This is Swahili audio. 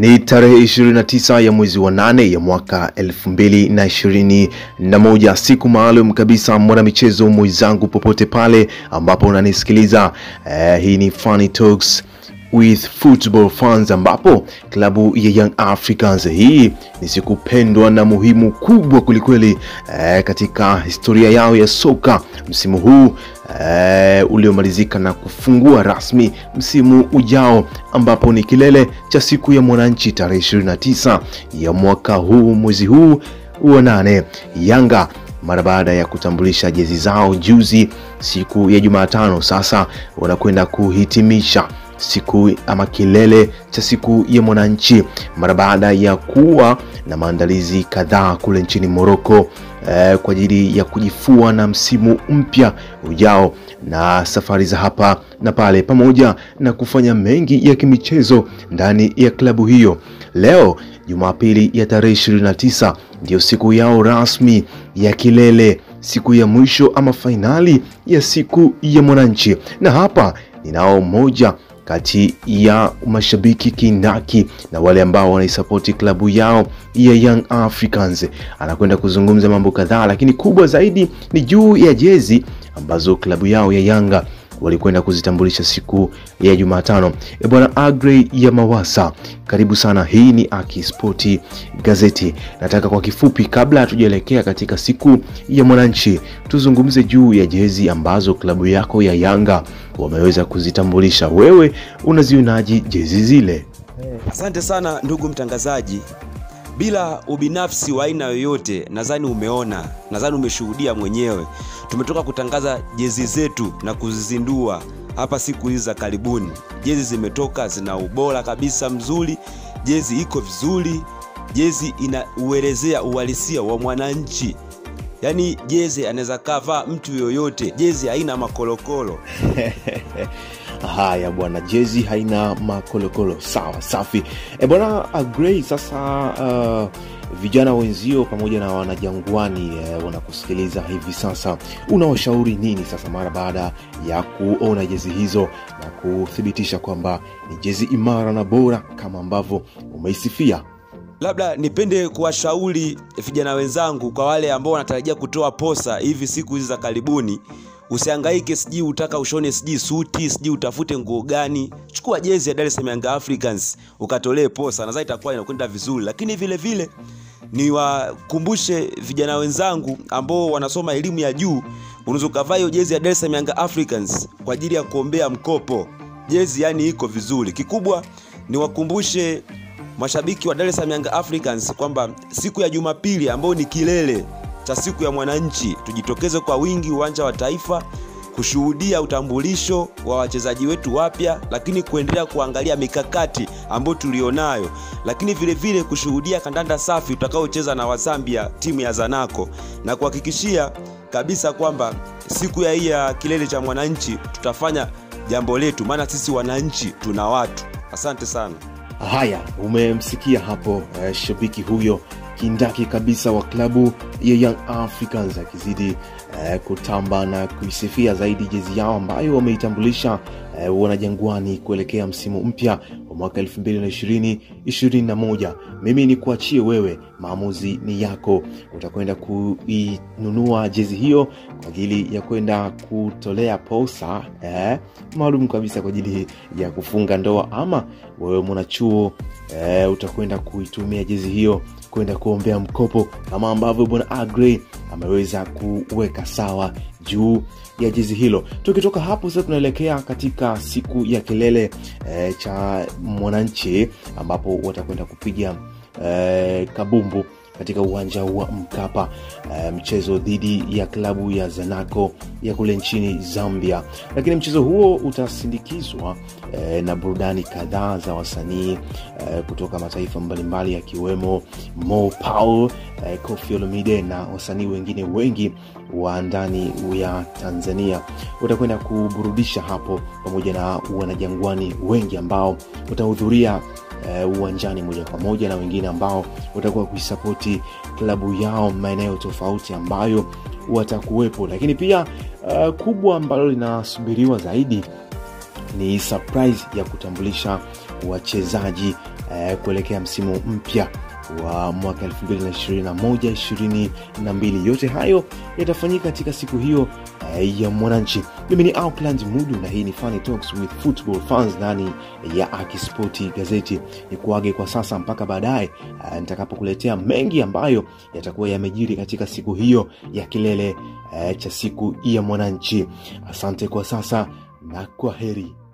Ni tarehe 29 ya mwezi wa nane ya mwaka 2021, siku maalum kabisa, mwanamichezo mwenzangu, popote pale ambapo unanisikiliza. Eh, hii ni Funny Talks with football fans ambapo klabu ya Young Africans, hii ni siku pendwa na muhimu kubwa kwelikweli eh, katika historia yao ya soka msimu huu eh, uliomalizika na kufungua rasmi msimu ujao ambapo ni kilele cha siku ya mwananchi tarehe 29 ya mwaka huu mwezi huu wa nane. Yanga mara baada ya kutambulisha jezi zao juzi siku ya Jumatano, sasa wanakwenda kuhitimisha siku ama kilele cha siku ya mwananchi mara baada ya kuwa na maandalizi kadhaa kule nchini Moroko eh, kwa ajili ya kujifua na msimu mpya ujao na safari za hapa na pale pamoja na kufanya mengi ya kimichezo ndani ya klabu hiyo. Leo Jumapili ya tarehe 29 ndiyo siku yao rasmi ya kilele, siku ya mwisho ama fainali ya siku ya mwananchi, na hapa ninao mmoja kati ya mashabiki kindaki na wale ambao wanaisapoti klabu yao ya Young Africans. Anakwenda kuzungumza mambo kadhaa, lakini kubwa zaidi ni juu ya jezi ambazo klabu yao ya Yanga walikwenda kuzitambulisha siku ya Jumatano. E bwana Agrey ya Mawasa, karibu sana. Hii ni Aki Spoti Gazeti. Nataka kwa kifupi, kabla hatujaelekea katika siku ya mwananchi, tuzungumze juu ya jezi ambazo klabu yako ya Yanga wameweza kuzitambulisha. Wewe unazionaje jezi zile? Asante sana ndugu mtangazaji. Bila ubinafsi wa aina yoyote, nadhani umeona, nadhani umeshuhudia mwenyewe. Tumetoka kutangaza jezi zetu na kuzizindua hapa siku hizi za karibuni. Jezi zimetoka, zina ubora kabisa mzuri, jezi iko vizuri, jezi inauelezea uhalisia wa mwananchi. Yaani jezi anaweza kavaa mtu yoyote, jezi haina makolokolo. Haya bwana, jezi haina makolokolo. Sawa, safi. E bwana Agrey, sasa uh, vijana wenzio pamoja na wanajangwani eh, wanakusikiliza hivi sasa, unawashauri nini sasa mara baada ya kuona jezi hizo na kuthibitisha kwamba ni jezi imara na bora kama ambavyo umeisifia? Labda nipende kuwashauri vijana wenzangu, kwa wale ambao wanatarajia kutoa posa hivi siku hizi za karibuni, usihangaike, sijui utaka ushone sijui suti sijui utafute nguo gani. Chukua jezi ya Dar es Salaam Young Africans ukatolee posa, nadhani itakuwa inakwenda vizuri. Lakini vile vile niwakumbushe vijana wenzangu ambao wanasoma elimu ya juu, unaweza ukavaa hiyo jezi ya Dar es Salaam Young Africans kwa ajili ya kuombea mkopo. Jezi yani iko vizuri. Kikubwa niwakumbushe mashabiki wa Dar es Salaam Young Africans kwamba siku ya Jumapili ambayo ni kilele cha siku ya mwananchi, tujitokeze kwa wingi uwanja wa Taifa kushuhudia utambulisho wa wachezaji wetu wapya, lakini kuendelea kuangalia mikakati ambayo tulionayo, lakini vile vile kushuhudia kandanda safi tutakaocheza na Wasambia, timu ya Zanaco, na kuhakikishia kabisa kwamba siku ya hii ya kilele cha mwananchi tutafanya jambo letu, maana sisi wananchi tuna watu. Asante sana. Haya, umemsikia hapo eh, shabiki huyo kindaki kabisa wa klabu ya Young Africans akizidi eh, kutamba na kuisifia zaidi jezi yao ambayo wameitambulisha eh, wanajangwani kuelekea msimu mpya wa mwaka 2020 21. Mimi ni kuachie wewe, maamuzi ni yako. Utakwenda kuinunua jezi hiyo kwa ajili ya kwenda kutolea posa eh, maalum kabisa kwa ajili ya kufunga ndoa, ama wewe mwanachuo eh, utakwenda kuitumia jezi hiyo kwenda kuombea mkopo kama ambavyo bwana Agrey ameweza kuweka sawa juu ya jezi hilo. Tukitoka hapo sasa, tunaelekea katika siku ya kilele e, cha mwananchi ambapo watakwenda kupiga e, kabumbu katika uwanja wa Mkapa e, mchezo dhidi ya klabu ya Zanaco ya kule nchini Zambia, lakini mchezo huo utasindikizwa e, na burudani kadhaa za wasanii e, kutoka mataifa mbalimbali yakiwemo Mo Paul e, Koffi Olomide na wasanii wengine wengi wa ndani ya Tanzania utakwenda kuburudisha hapo, pamoja na wanajangwani wengi ambao watahudhuria uh, uwanjani moja kwa moja na wengine ambao watakuwa kuisapoti klabu yao maeneo tofauti ambayo watakuwepo lakini pia uh, kubwa ambalo linasubiriwa zaidi ni surprise ya kutambulisha wachezaji eh, kuelekea msimu mpya wa mwaka 2021 22 yote hayo yatafanyika katika siku hiyo eh, ya mwananchi mimi ni Auckland Mudu na hii ni Funny Talks with Football Fans ndani ya Akispoti gazeti ni kuage kwa sasa mpaka baadaye eh, nitakapokuletea mengi ambayo yatakuwa yamejiri katika siku hiyo ya kilele eh, cha siku ya mwananchi asante kwa sasa na kwa heri